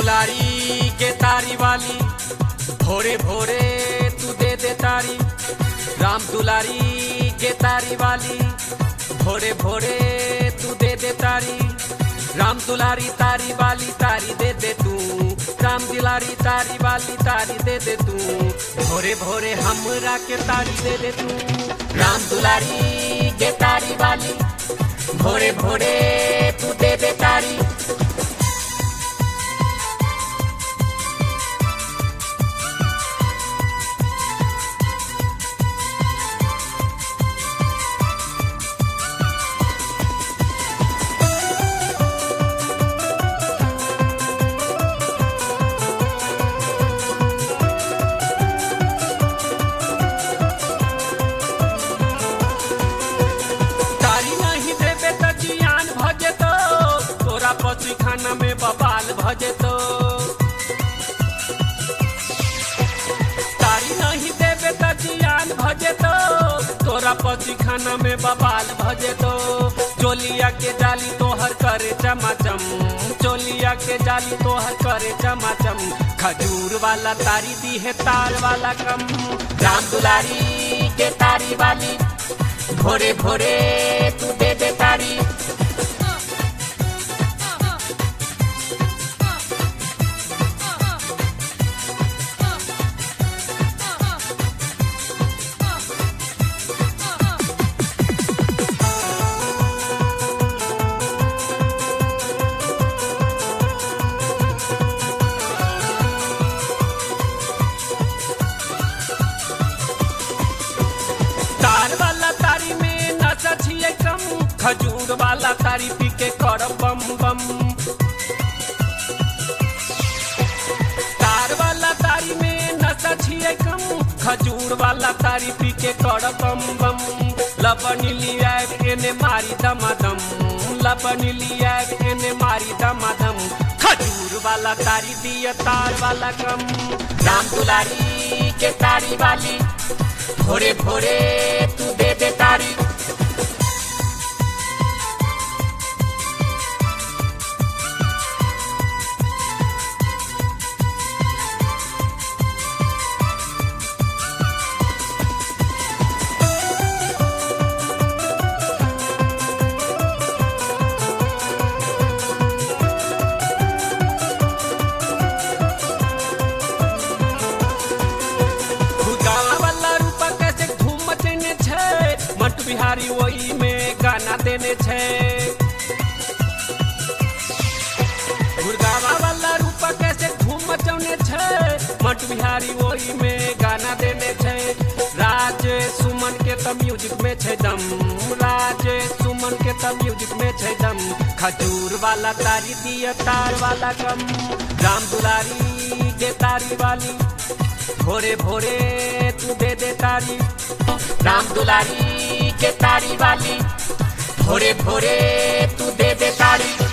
दुलारी के तारी वाली भोरे भोरे तू दे दे तारी राम दुलारी के तारी वाली भोरे भोरे तू दे दे तारी राम दुलारी तारी वाली तारी दे दे तू राम दुलारी तारी वाली तारी दे दे तू भोरे भोरे हमरा के तारी दे दे तू राम दुलारी के तारी वाली भोरे भोरे तू दे दे तारी तारी नहीं देबे त जियान भजे तो तोरा पति खाना में बबाल भजे तो तारी नहीं देबे त जियान भजे तो तोरा पति खाना में बबाल भजे तो चोलिया के जाली तोहर करे चमाचम चोलिया के जाली तोहर करे चमाचम खजूर वाला तारी दी है तार वाला कम राम दुलारी के तारी वाली भोरे भोरे तू दे दे तारी तार वाला तारी में नशा छिए कम खजूर वाला तारी पी के कर बम बम तार वाला तारी में नशा छिए कम खजूर वाला तारी पी के कर बम बम लबनी लिया एने मारी दमादम लबनी लिया एने मारी दमादम खजूर वाला तारी दिया तार वाला कम राम दुलारी के तारी वाली भोरे भोरे तू दे दे तारी गाना वाला रूपा कैसे धूम मचेने छै मट बिहारी वही में गाना देने छै गुड़गावा वाला रूपा कैसे धूम मचौने छै मट बिहारी वही में गाना देने छै राज सुमन के त म्यूजिक में छै दम राज सुमन के त म्यूजिक में छै दम खजूर वाला तारी दिया तार वाला कम राम दुलारी के तारी वाली भोरे भोरे तू दे दे तारी राम दुलारी के तारी वाली भोरे भोरे तू दे दे तारी